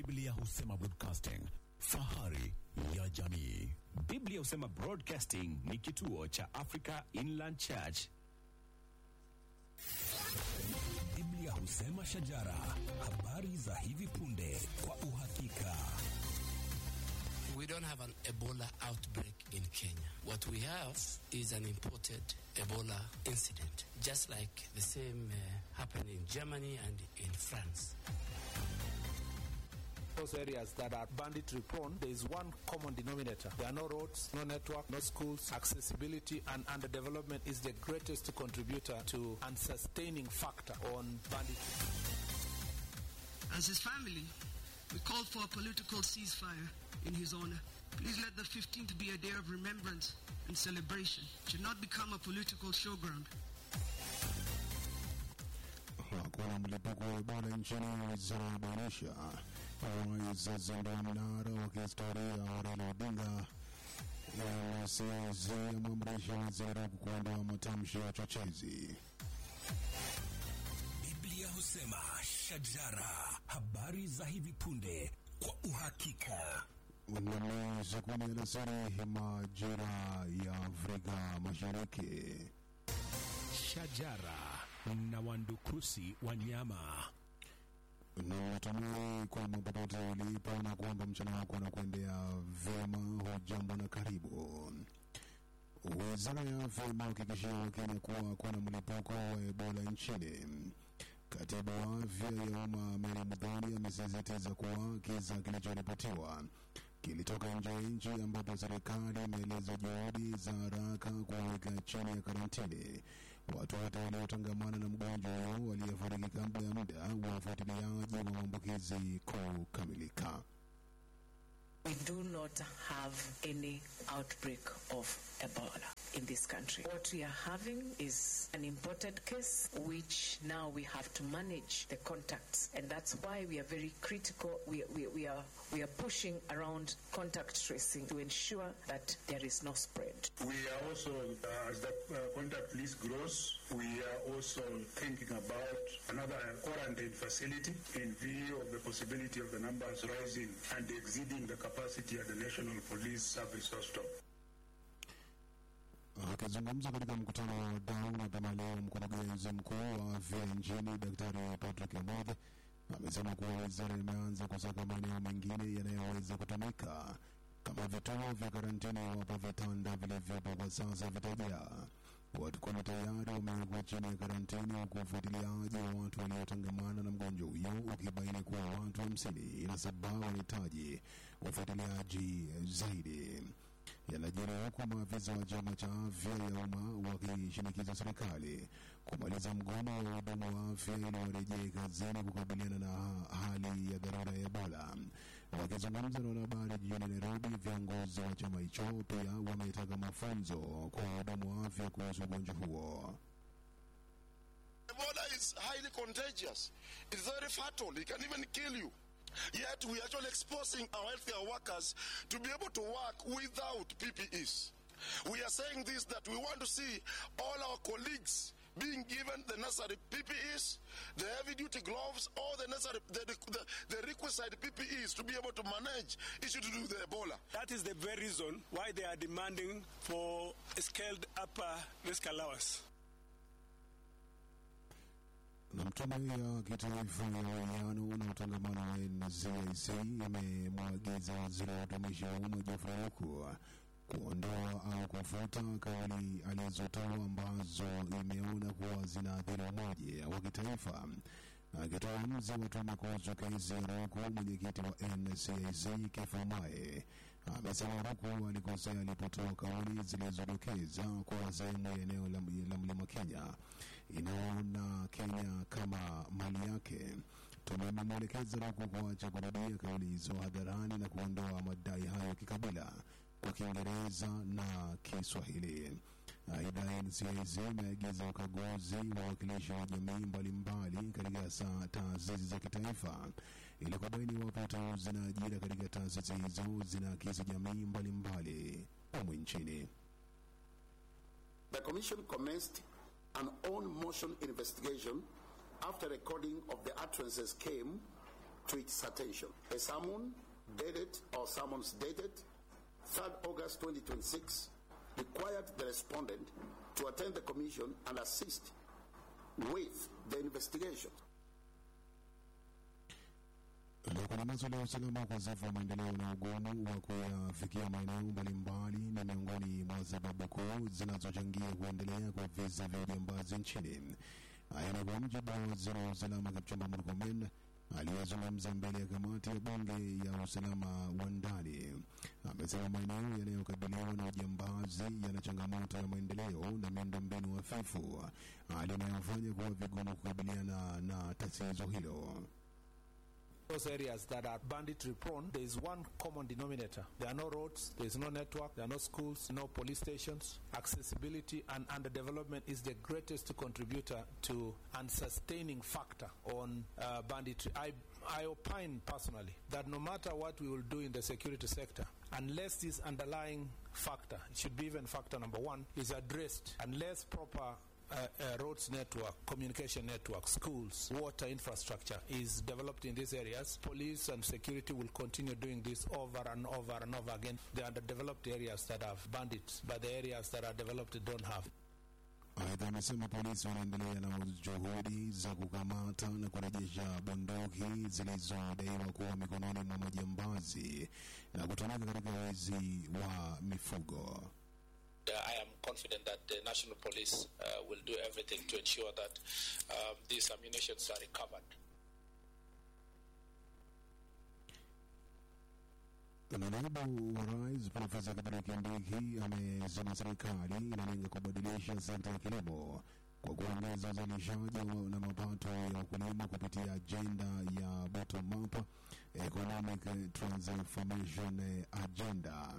Biblia husema broadcasting, fahari ya jamii. Biblia husema Broadcasting ni kituo cha Africa Inland Church. Biblia husema shajara, habari za hivi punde kwa uhakika. We don't have an Ebola outbreak in Kenya. What we have is an imported Ebola incident, just like the same uh, happened in Germany and in France. Those areas that are banditry prone, there is one common denominator. There are no roads, no network, no schools. Accessibility and underdevelopment is the greatest contributor to and sustaining factor on banditry. As his family, we call for a political ceasefire in his honor. Please let the 15th be a day of remembrance and celebration. It should not become a political showground. Hakuna mlipuko wa Ebola nchini, wizara yabainisha. Waizazindua mnara wa kihistoria wa Raila Odinga. NCIC yamwamrisha waziri mkuu kuondoa matamshi ya uchochezi. Biblia husema shajara, habari za hivi punde kwa uhakika. Mnamo saa kumi alasiri majira ya Afrika Mashariki. Shajara na wandukusi wanyama. na natumai kwamba popote ulipo na kwamba mchana wako unakuendea vyema. Hujambo na karibu. Wizara ya afya imehakikishia Wakenya kuwa hakuna mlipuko wa Ebola nchini. Katibu wa afya ya umma Mary Muthoni amesisitiza kuwa kisa kilichoripotiwa kilitoka nje ya nchi, ambapo serikali imeeleza juhudi za haraka kuwaweka chini ya karantini watu wote waliotangamana na mgonjwa huyo waliyefariki kabla ya muda wa ufuatiliaji wa maambukizi kukamilika. We do not have any outbreak of Ebola in this country. What we are having is an imported case, which now we have to manage the contacts, and that's why we are very critical. We, we, we are we are pushing around contact tracing to ensure that there is no spread. We are also, uh, as the uh, contact list grows, we are also thinking about another quarantine facility in view of the possibility of the numbers rising and exceeding the capacity at the National Police Service Hostel. Akizungumza katika mkutano wa wadau mapema leo, mkurugenzi mkuu wa afya nchini Daktari Patrick Amoth amesema kuwa wizara imeanza kusaka maeneo mengine yanayoweza kutumika kama vituo vya karantini iwapo vitanda vilivyopo kwa sasa vitajaa. Watu kumi tayari wamewekwa chini ya karantini, huku ufuatiliaji wa watu waliotangamana na mgonjwa huyo ukibaini kuwa watu hamsini na saba wanahitaji ufuatiliaji zaidi yanajiri huku maafisa wa chama cha afya ya umma wakishinikiza serikali kumaliza mgomo wa wahudumu wa afya ili warejee kazini kukabiliana na hali ya dharura ya Ebola. Wakizungumza na wanahabari jijini Nairobi, viongozi wa chama hicho pia wametaka mafunzo kwa wahudumu wa afya kuhusu ugonjwa huo. Ebola is highly contagious. It's very fatal. It can even kill you. Yet we are actually exposing our healthcare workers to be able to work without PPEs. We are saying this that we want to see all our colleagues being given the necessary PPEs, the heavy duty gloves, all the necessary the, the, the requisite PPEs to be able to manage issue to do with the Ebola. That is the very reason why they are demanding for a scaled upper risk allowance. na Tume ya Kitaifa ya Uwiano na Utangamano wa NCIC imemwagiza waziri wa utumishi wa umma Geoffrey Ruku kuondoa au kufuta kauli alizotoa ambazo imeona kuwa zinaathiri umoja wa kitaifa. Akitoa uamuzi wa tume kuhusu kesi ya Ruku, mwenyekiti wa NCIC Kefa Mae amesema Ruku alikosea alipotoa kauli zilizodokeza kwa sehemu ya eneo la la mlima Kenya inaona Kenya kama mali yake. Tume imemwelekeza Ruku kuacha kurudia kauli hizo hadharani na kuondoa madai hayo kikabila kwa Kiingereza na Kiswahili. Aidha, NCIC imeagiza ukaguzi wa wakilishi wa jamii mbalimbali katika sa- taasisi za kitaifa ili kubaini iwapo uteuzi na ajira katika taasisi hizo zinaakisi jamii mbalimbali humu nchini. The Commission commenced an own motion investigation after recording of the utterances came to its attention. A summon dated or summons dated 3rd August 2026 required the respondent to attend the commission and assist with the investigation. Na kwenye masuala ya usalama, ukosefu wa maendeleo na ugumu wa kuyafikia maeneo mbalimbali ni miongoni mwa sababu kuu zinazochangia kuendelea kwa visa vya ujambazi nchini. Haya ni kwa mujibu wa waziri wa usalama Kipchumba Murkomen aliyezungumza mbele ya kamati ya bunge ya usalama wa ndani. Amesema maeneo yanayokabiliwa na ujambazi yana changamoto ya maendeleo na miundombinu hafifu, hali inayofanya kuwa vigumu kukabiliana na tatizo hilo. Those areas that are banditry prone, there is one common denominator. There are no roads, there is no network, there are no schools, no police stations. Accessibility and underdevelopment is the greatest contributor to and sustaining factor on uh, banditry. I, I opine personally that no matter what we will do in the security sector, unless this underlying factor, it should be even factor number one, is addressed, unless proper uh, uh, roads network, communication network, schools, water infrastructure is developed in these areas, police and security will continue doing this over and over and over again. The underdeveloped areas that have bandits, but the areas that are developed don't have. Aidha, amesema polisi wanaendelea na juhudi za kukamata na kurejesha bunduki zilizodaiwa kuwa mikononi mwa majambazi na kutumika katika wizi wa mifugo. Uh, I am confident that the national police uh, will do everything to ensure that um, these ammunitions are recovered. Na naibu wa rais Profesa Kithure Kindiki amesema serikali inalenga kubadilisha sekta ya kilimo kwa kuongeza uzalishaji wa- na mapato ya wakulima kupitia ajenda ya bottom up economic transformation agenda.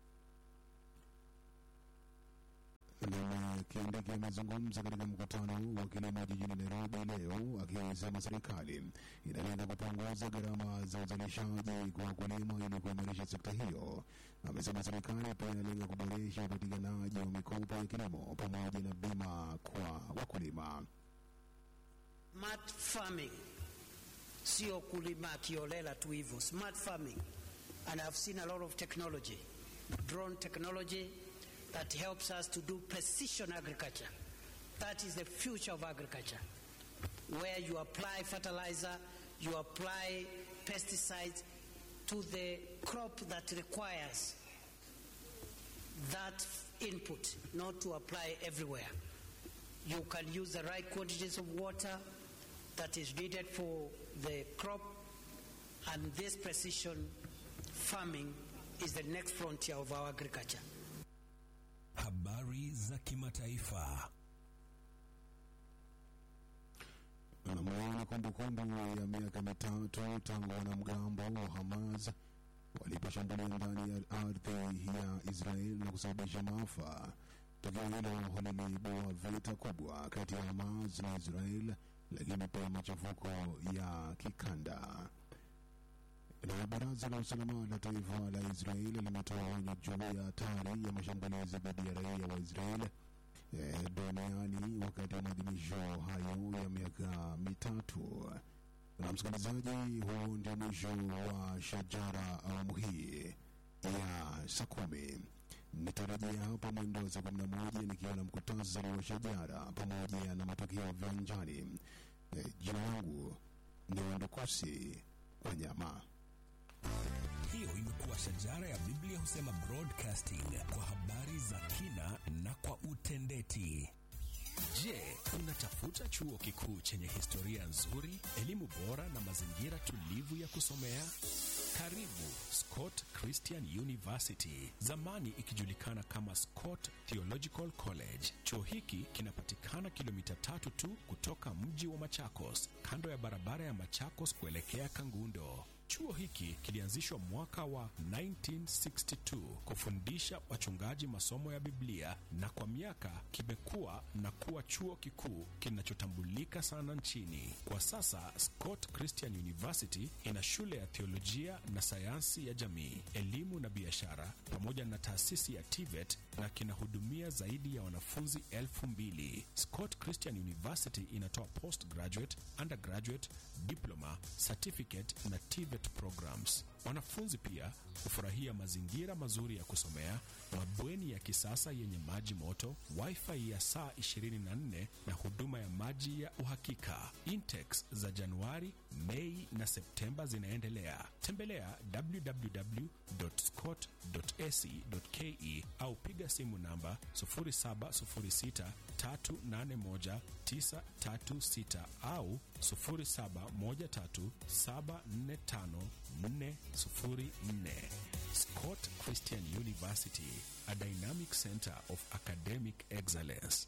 Na Kindiki amezungumza katika mkutano wa kilimo jijini Nairobi leo akisema serikali inalenga kupunguza gharama za uzalishaji kwa wakulima ili kuimarisha sekta hiyo. Amesema serikali pia inalenga kuboresha upatikanaji wa mikopo ya kilimo pamoja na bima kwa wakulima. Smart farming sio kulima kiolela tu hivyo. Smart farming and I've seen a lot of technology, drone technology that helps us to do precision agriculture. That is the future of agriculture, where you apply fertilizer, you apply pesticides to the crop that requires that input, not to apply everywhere. You can use the right quantities of water that is needed for the crop, and this precision farming is the next frontier of our agriculture. Habari za kimataifa. Namuona kumbukumbu ya miaka mitatu tangu wanamgambo wa Hamas waliposhambulia ndani ya ardhi ya Israel na kusababisha maafa. Tukio hilo liliibua vita kubwa kati ya Hamas na Israel, lakini pia machafuko ya kikanda. Na baraza la usalama la taifa la Israeli limetoa onyo juu ya hatari ya mashambulizi dhidi ya raia wa Israeli eh, duniani wakati wa maadhimisho hayo ya miaka mitatu. Na msikilizaji, huu ndio mwisho wa Shajara awamu hii ya saa kumi. Nitarejea hapa mwendo wa saa kumi na moja nikiwa na mkutasari wa Shajara pamoja na matokeo viwanjani. Eh, jina langu ni Wandokosi Wanyama. Hiyo imekuwa Shajara ya Biblia husema broadcasting kwa habari za kina na kwa utendeti. Je, unatafuta chuo kikuu chenye historia nzuri, elimu bora na mazingira tulivu ya kusomea? Karibu Scott Christian University, zamani ikijulikana kama Scott Theological College. Chuo hiki kinapatikana kilomita tatu tu kutoka mji wa Machakos, kando ya barabara ya Machakos kuelekea Kangundo. Chuo hiki kilianzishwa mwaka wa 1962 kufundisha wachungaji masomo ya Biblia na kwa miaka kimekuwa na kuwa chuo kikuu kinachotambulika sana nchini. Kwa sasa Scott Christian University ina shule ya theolojia na sayansi ya jamii, elimu na biashara pamoja na taasisi ya TVET na kinahudumia zaidi ya wanafunzi elfu mbili. Scott Christian University inatoa postgraduate, undergraduate, diploma, certificate na TVET programs. Wanafunzi pia hufurahia mazingira mazuri ya kusomea, mabweni ya kisasa yenye maji moto, wifi ya saa 24 na huduma ya maji ya uhakika. Intex za Januari, Mei na Septemba zinaendelea. Tembelea www.scott.ac.ke au piga simu namba 0706381936 au 0713745404. Scott Christian University, a dynamic center of academic excellence.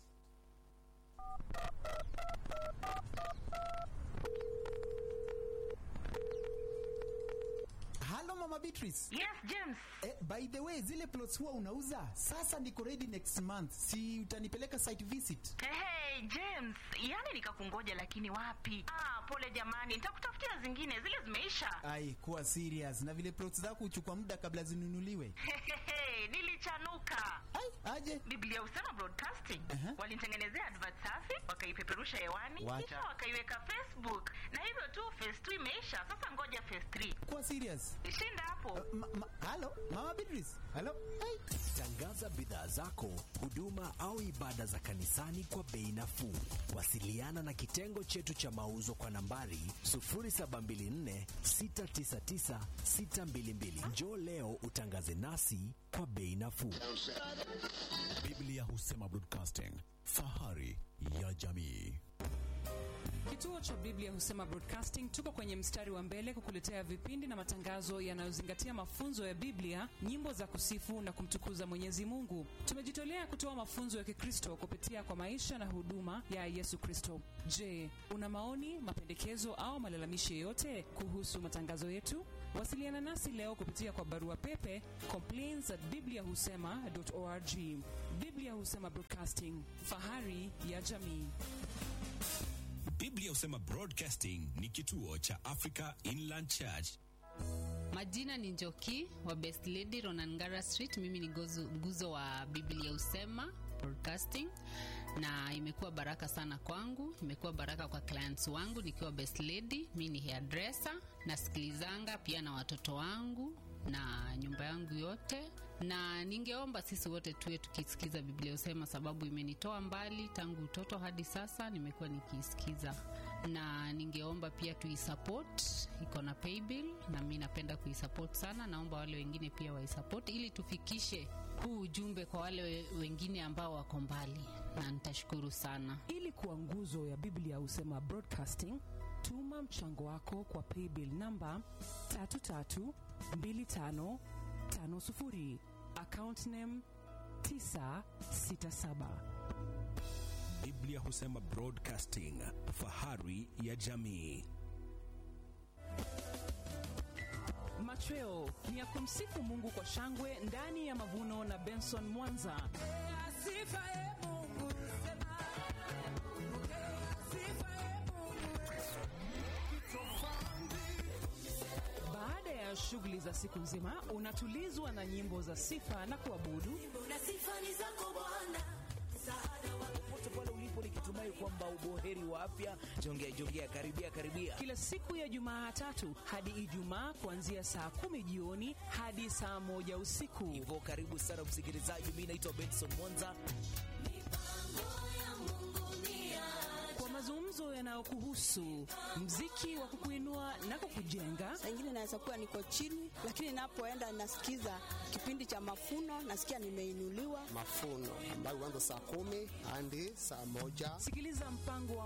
Halo Mama Beatrice. Yes, James. Eh, by the way, zile plots huwa unauza? Sasa niko ready next month. Si utanipeleka site visit? Hey, hey, James, yani nikakungoja lakini wapi? Ah, pole jamani, nitakutafutia zingine, zile zimeisha. Ai, kuwa serious. Na vile plots zako huchukua muda kabla zinunuliwe. Hehehe, nilichanuka. Ai, aje? Biblia Usema Broadcasting Uh-huh. walinitengenezea advert safi, wakaipeperusha hewani, Wacha. kisha wakaiweka Facebook, na hivyo tu phase 2 imeisha. Sasa ngoja phase 3. Kuwa serious. Shinda hapo. Ma, ma, halo, Mama Beatrice. Halo. Ai. Tangaza bidhaa zako, huduma au ibada za kanisani kwa bei nafuu. Wasiliana na kitengo chetu cha mauzo kwa nambari 0724699622. Njoo leo utangaze nasi kwa bei nafuu. Biblia Husema Broadcasting, fahari ya jamii. Kituo cha Biblia Husema Broadcasting tuko kwenye mstari wa mbele kukuletea vipindi na matangazo yanayozingatia mafunzo ya Biblia, nyimbo za kusifu na kumtukuza Mwenyezi Mungu. Tumejitolea kutoa mafunzo ya Kikristo kupitia kwa maisha na huduma ya Yesu Kristo. Je, una maoni, mapendekezo au malalamishi yoyote kuhusu matangazo yetu? Wasiliana nasi leo kupitia kwa barua pepe complaints at bibliahusema.org. Biblia Husema Broadcasting, fahari ya jamii. Biblia Husema Broadcasting ni kituo cha Africa Inland Church. Majina ni Njoki wa Best Lady Ronangara Street. Mimi ni gozu, nguzo wa Biblia Usema Broadcasting, na imekuwa baraka sana kwangu, imekuwa baraka kwa clients wangu nikiwa Best Lady. Mimi ni hairdresser, nasikilizanga pia na watoto wangu na nyumba yangu yote, na ningeomba sisi wote tuwe tukisikiza Biblia Usema, sababu imenitoa mbali tangu utoto hadi sasa, nimekuwa nikiisikiza, na ningeomba pia tuisupport, iko na paybill na mi napenda kuisupport sana. Naomba wale wengine pia waisupport ili tufikishe huu ujumbe kwa wale we- wengine ambao wako mbali, na nitashukuru sana. Ili kuwa nguzo ya Biblia Husema Broadcasting, tuma mchango wako kwa paybill namba 332550 account name 967. Biblia Husema Broadcasting, fahari ya jamii. Machweo ni ya kumsifu Mungu kwa shangwe ndani ya mavuno na Benson Mwanza. Baada ya shughuli za siku nzima, unatulizwa na nyimbo za sifa na kuabudu popote pale ulipo, nikitumai kwamba uboheri wa afya. Jongea jongea, karibia karibia. kila siku ya Jumatatu hadi Ijumaa kuanzia saa kumi jioni hadi saa moja usiku. Hivyo karibu sana msikilizaji, mimi naitwa Benson Mwanza. kwa mazungumzo yanayokuhusu, mziki wa kukuinua na kukujenga, Saa ingine naweza kuwa niko chini, lakini napoenda nasikiza kipindi cha mafuno, nasikia nimeinuliwa. mafuno ambayo huanza saa kumi hadi saa moja. sikiliza mpango wa